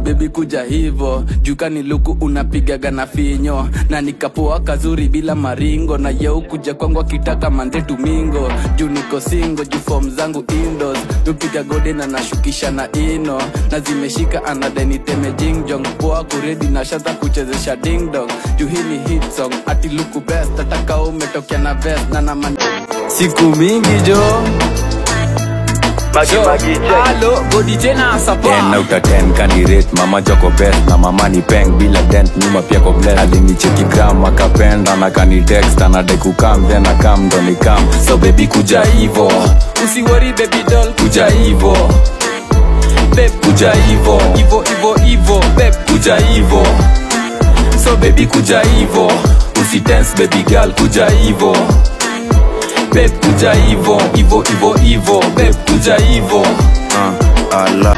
bebi kuja hivo jukani luku unapigaga na finyo na nikapoa kazuri bila maringo na yeu kuja kwangu akitaka mande tumingo juu niko singo juu fom zangu indos nupiga gode na nashukisha na ino na zimeshika anadeniteme jingjong poa kuredi na shaza kuchezesha dingdong juu hii ni hit song ati luku best ataka umetokea na vest na naman siku mingi jo Halo, godi tena sapa ten out of ten kanirate mama joko best na mama ni peng bila dent nyuma pia ko bless alinicheki gram akapenda na kanitext anadai kukam then akam ndo nikam so baby kuja hivo usiwori baby doll kuja hivo babe kuja hivo ivo ivo ivo babe kuja hivo so baby kuja hivo usitense baby girl kuja hivo babe kuja hivo hivo hivo hivo babe kuja hivo uh, ala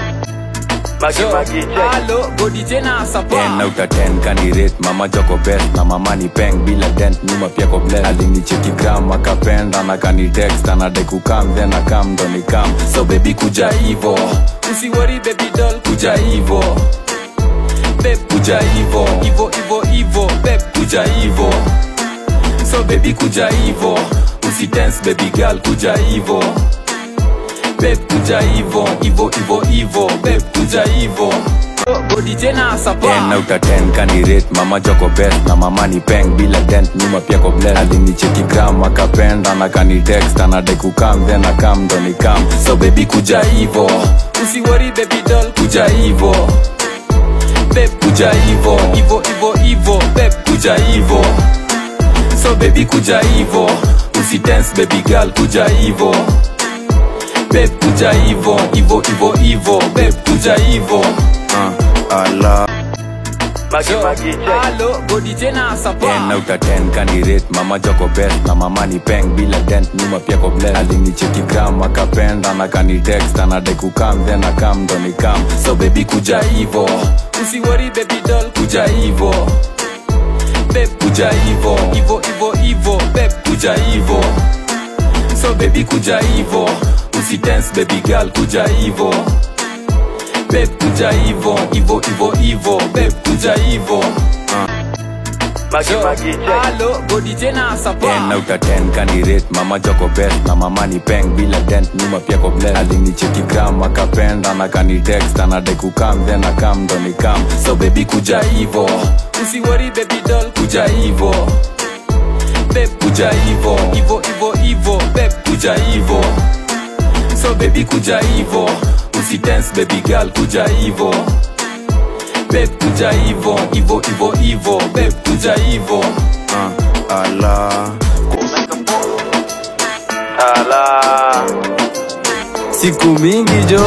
Halo, godi tena sapa ten out of ten kanirate mama joko best na mama ni peng bila dent nyuma pia ko bless alinicheki gram akapenda na kanitext anadai kukam then akam ndo nikam so baby kuja hivo usiwori baby doll kuja hivo babe kuja hivo ivo ivo ivo babe kuja hivo so baby kuja hivo usitense baby girl kuja hivo babe kuja hivo hivo hivo hivo babe kuja hivo godi tena sapa ten out of ten kanirate mama joko best na mama ni peng bila dent nyuma pia ko bless alinicheki gram akapenda na kanitext anadai kukam then akam ndo nikam so baby kuja hivo usiwori baby doll kuja hivo babe kuja hivo ivo ivo ivo babe kuja hivo so baby kuja hivo usitense baby girl kuja hivo babe kuja hivo hivo hivo hivo babe kuja hivo uh, ala Halo, godi tena sapa ten out of ten kanirate mama joko best na mama ni peng bila dent nyuma pia ko bless alinicheki gram akapenda na kanitext anadai kukam then akam ndo nikam so baby kuja hivo usiwori baby doll kuja hivo babe kuja hivo ivo ivo ivo babe kuja hivo so baby kuja hivo usitense baby girl kuja hivo babe kuja hivo hivo hivo hivo babe kuja hivo Halo, godi tena sapa ten out of ten kanirate mama joko best na mama ni peng bila dent nyuma pia ko bless alinicheki gram akapenda na kanitext anadai kukam then akam ndo nikam so baby kuja hivo usiwori baby doll kuja hivo babe kuja hivo ivo ivo ivo babe kuja hivo so baby kuja hivo usitense baby girl kuja hivo babe kuja hivo hivo hivo hivo babe kuja hivo uh, ala siku mingi jo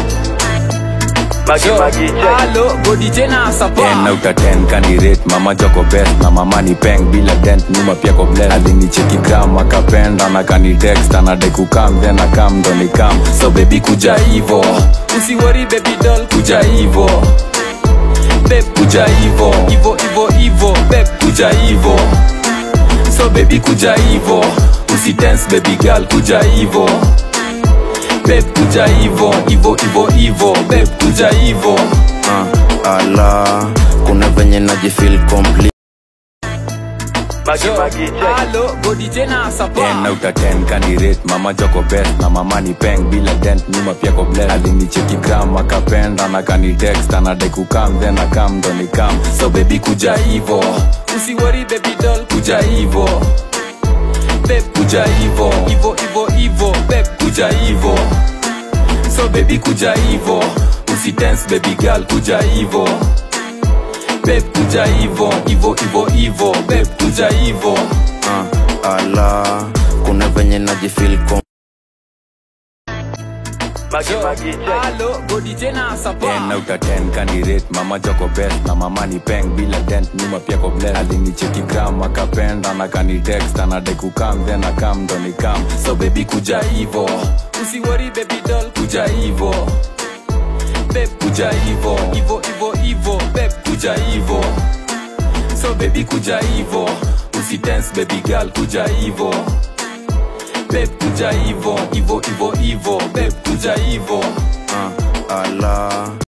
Halo, godi tena ten sapa out of ten kanirate mama joko best na mama ni peng bila dent nyuma pia ko bless alinicheki gram akapenda na kanitext anadai kukam then akam ndo nikam so baby kuja hivo usiwori baby doll kuja hivo babe kuja hivo ivo ivo ivo babe kuja hivo so baby kuja hivo usitense baby girl kuja hivo babe kuja hivo hivo hivo hivo babe kuja hivo uh, ala kuna venye najifil complete Halo, godi tena ten sapa out of ten kanirate mama joko best na mama ni peng bila dent nyuma pia ko bless alinicheki gram akapenda na kanitext anadai kukam then akam ndo nikam so baby kuja hivo usiwori baby doll kuja hivo babe kuja hivo ivo ivo ivo babe kuja hivo so baby kuja hivo usitense baby girl kuja hivo babe kuja hivo hivo hivo hivo babe kuja hivo uh, ala kuna venye najifil kom Halo, godi tena sapa ten out of ten kanirate mama joko best na mama ni peng bila dent nyuma pia ko bless alinicheki gram akapenda na kanitext anadai kukam then akam ndo nikam so baby kuja hivo usiwori baby doll kuja hivo babe kuja hivo ivo ivo ivo babe kuja hivo so baby kuja hivo usitense baby girl kuja hivo babe kuja hivo hivo hivo hivo babe kuja hivo uh, ala